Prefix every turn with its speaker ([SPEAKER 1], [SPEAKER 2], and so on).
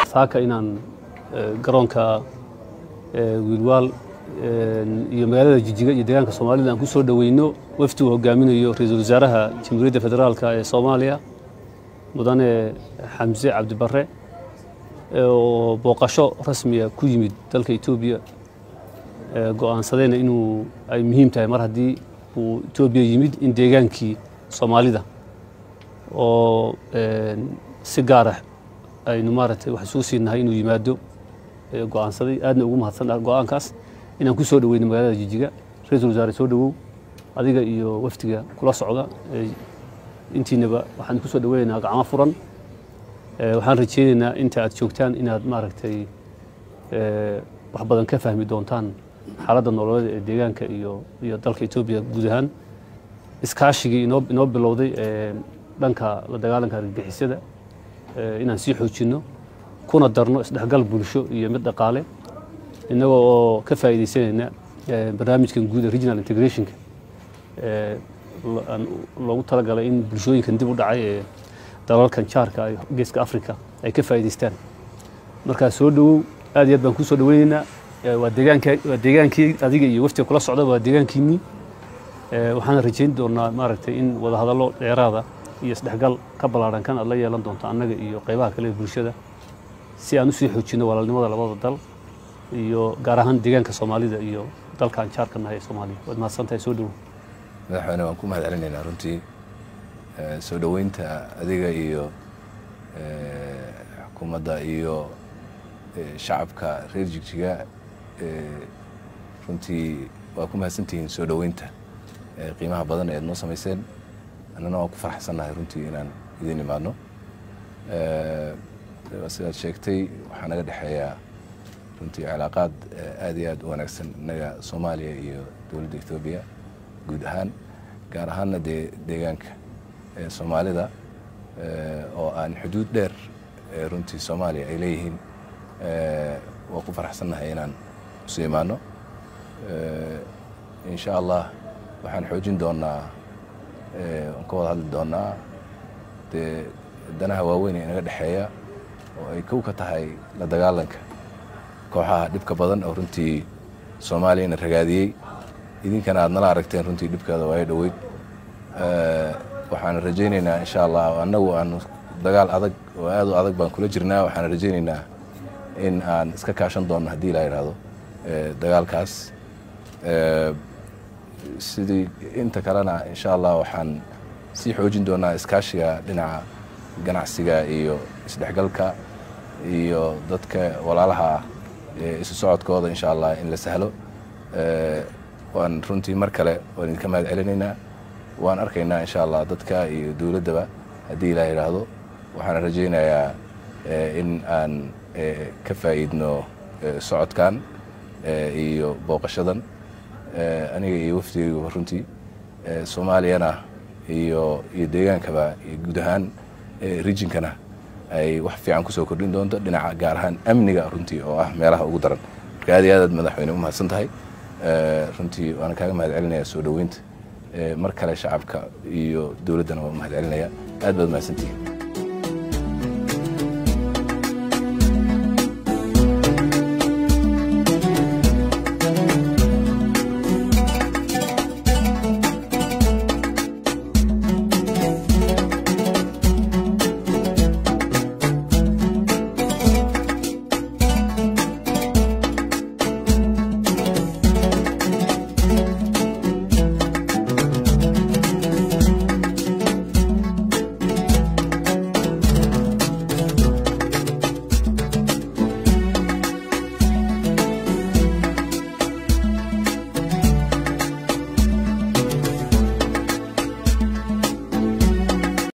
[SPEAKER 1] saaka inaan garoonka wiilwaal iyo magaalada jijiga iyo deegaanka soomaalida aan ku soo dhoweyno wafdi uu hogaaminayo ra-iisul wasaaraha jamhuuriyadda federaalka ee soomaaliya mudane xamse cabdibare oo booqasho rasmiya ku yimid dalka etoobiya go-aansadayna inuu ay muhiim tahay mar haddii uu etoobiya yimid in deegaankii soomaalida oo si gaara aynu maaragtay wax isuu siinahay inuu yimaado go-aansaday aadna ugu mahadsan go-aankaas inaan ku soo dhoweyno magaalada jijiga ra-iisul wasaare soo dhowow adiga iyo wafdiga kula socda intiinaba waxaan ku soo dhoweynaynaa gacmo furan waxaan rajeynaynaa inta aad joogtaan inaad maaragtay wax badan ka fahmi doontaan xaaladda nololeed ee deegaanka iyo iyo dalka etoobiya guud ahaan iskaashigii inoo inoo bilowday dhanka la dagaalanka argagixisada inaan sii xoojinno kuna darno isdhexgal bulsho iyo mid dhaqaale innagoo oo ka faa'iidaysanayna barnaamijkan guud ee regional integrationka loogu talagalay in bulshooyinkan dib u dhacay ee dalalkan jaarka geeska africa ay ka faa'iidaystaan markaa soo dhowow aad iyo aad baan kuu soo dhoweynaynaa waa deegaanka waa deegaankii adiga iyo waftiga kula socda waa deegaankiinnii waxaan rajayn doonaa maaragtay in wadahadallo dheeraada iyo isdhexgal ka ballaaran kan aad la yeelan doonto annaga iyo qaybaha kale ee bulshada si aan usii xoojinno walaalnimada labada dal iyo gaar ahaan deegaanka soomaalida iyo dalkaan jaarka nahay ee soomaaliya waad mahadsantahay soo dhowow
[SPEAKER 2] madaxweyne waan ku mahad celinaynaa runtii soo dhoweynta adiga iyo xukuumadda iyo shacabka reer jigjiga runtii waa ku mahadsantihiin soo dhoweynta qiimaha badan eed noo samayseen annana waan ku faraxsannahay runtii inaan idin imaadno sidaad sheegtay waxaa naga dhexeeyaa runtii cilaaqaad aad iyo aad u wanaagsan innaga soomaaliya iyo dowladda ethoobiya guud ahaan gaar ahaanna dee deegaanka soomaalida oo aan xuduud dheer runtii soomaaliya ay leeyihiin waa ku faraxsannahay inaan isu imaano insha allah waxaan xoojin doonaa waan ka wada hadli doonaa dee danaha waaweyn ee inaga dhexeeya oo ay kow ka tahay la dagaalanka kooxaha dhibka badan oo runtii soomaaliyana ragaadiyey idinkana aad nala aragteen runtii dhibkeeda waayo dhoweyd waxaan rajaynaynaa insha allah annagu aan dagaal adag oo aad u adag baan kula jirnaa waxaan rajaynaynaa in aan iska kaashan doonno haddii la yidhaahdo dagaalkaas sidii inta kalena insha allah waxaan sii xoojin doonaa iskaashiga dhinaca ganacsiga iyo isdhexgalka iyo dadka walaalaha ah isu socodkooda insha allah in la sahlo waan runtii mar kale waan idinka mahad celinaynaa waan arkaynaa insha allah dadka iyo dowladdaba haddii ilaa yidhaahdo waxaan rajaynayaa in aan ka faa'iidno socodkan iyo booqashadan aniga iyo wafdigayguba runtii soomaaliyana iyo iyo deegaankaba iyo guud ahaan rijinkana ay wax fiican kusoo kordhin doonto dhinaca gaar ahaan amniga runtii oo ah meelaha ugu daran marka aad iyo aad aad madaxweyne u mahadsan tahay runtii waana kaaga mahad celinaya soo dhoweynta mar kale shacabka iyo dowladdana waa mahad celinaya aad baad mahadsantihiin